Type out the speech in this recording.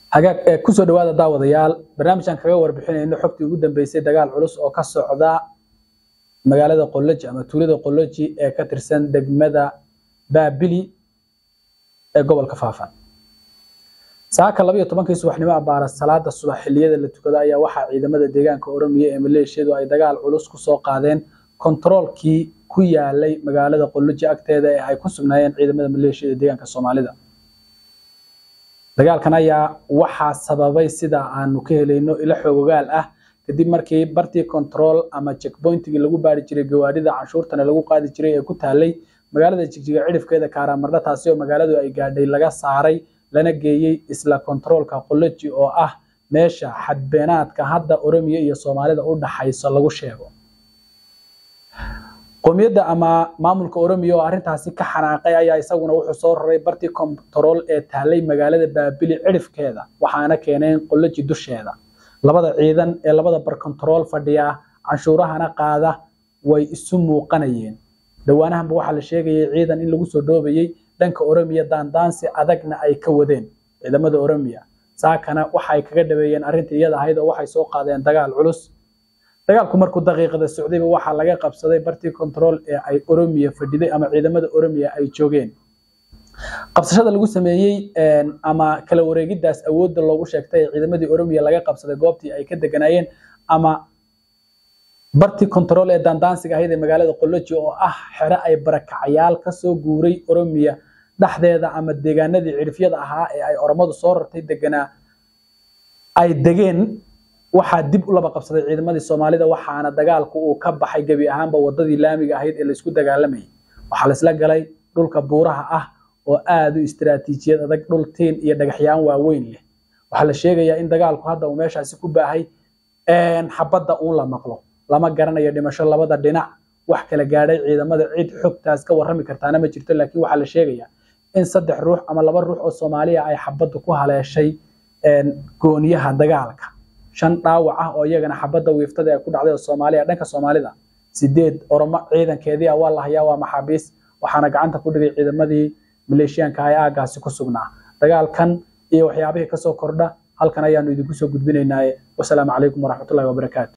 hagaag ee kusoo dhawaada daawadayaal barnaamijkan kaga warbixinayno xogtii ugu dambeysay dagaal culus oo ka socda magaalada qoloji ama tuulada qoloji ee ka tirsan degmada baabili ee gobolka faafan saaka laba iyo tobankii subaxnimo abaara salaada subax xilliyada la tukado ayaa waxaa ciidamada deegaanka oromiya ee maleeshiyadu ay dagaal culus kusoo qaadeen kontaroolkii ku yaalay magaalada qoloji agteeda ee ay ku sugnaayeen ciidamada maleeshiyada deegaanka soomaalida dagaalkan ayaa waxaa sababay sida aanu ka helayno ilo xoogogaal ah kadib markii bartii control ama checkpointigii lagu baari jiray gawaadhida canshuurtana lagu qaadi jiray ee ku taalay magaalada jigjiga cidhifkeeda kaaramarna taasi oo magaaladu ay gaadhay laga saaray lana geeyey isla kontaroolka qoloji oo ah meesha xadbeenaadka hadda oromiya iyo soomaalida u dhaxayso lagu sheego qowmiyadda ama maamulka oromiya oo arrintaasi ka xanaaqay ayaa isaguna wuxuu soo raray bartii kontarool ee taalay magaalada baabili cidhifkeeda waxaana keeneen qoloji dusheeda labada ciidan ee labada bar kontarool fadhiya canshuurahana qaada way isu muuqanayeen dhowaanahanba waxaa la sheegayay ciidan in lagu soo dhoobayey dhanka oromiya daandaansi adagna ay ka wadeen ciidamada oromiya saakana waxay kaga dhaweeyeen arrintii iyada ahayd oo waxay soo qaadeen dagaal culus dagaalku markuu daqiiqada socdayba waxaa laga qabsaday bartii control ee ay oromiya fadhiday ama ciidamada oromiya ay joogeen qabsashada lagu sameeyey ama kala wareegidaas awoodda loogu sheegtay ee ciidamadii oromiya laga qabsaday goobtii ay ka deganaayeen ama bartii control ee daandaansiga ahayd ee magaalada qoloji oo ah xero ay barakacayaal kasoo guuray oromiya dhexdeeda ama deegaanadii cidhifyada ahaa ee ay oromadu soo rartay deganaa ay degeen waxaa dib u laba qabsaday ciidamadii soomaalida waxaana dagaalku uu ka baxay gebi ahaanba wadadii laamiga ahayd ee laysku dagaalamayay waxaa laisla galay dhulka buuraha ah oo aada u istiraatiijiyad adag dhul tiin iyo dhagaxyaan waaweyn leh waxaa la sheegayaa in dagaalku hadda uu meeshaasi ku baahay xabadda uun la maqlo lama garanayo dhimasho labada dhinac wax kala gaadhay ciidamada cid xogtaas ka warrami kartaana ma jirto laakiin waxaa la sheegayaa in saddex ruux ama laba ruux oo soomaaliya ay xabaddu ku haleeshay gooniyaha dagaalka shan dhaawac ah oo iyagana xabadda wiiftada ee ku dhacday oo soomaaliya dhanka soomaalida sideed oromo ciidankeedii ah waa la hayaa waa maxaabiis waxaana gacanta ku dhigay ciidamadii maleeshiyaanka ee aagaasi ku sugnaa dagaalkan iyo waxyaabihii kasoo kordha halkan ayaanu idinku soo gudbinaynaaye wasalaamu calaykum waraxmatullahi wabarakaatu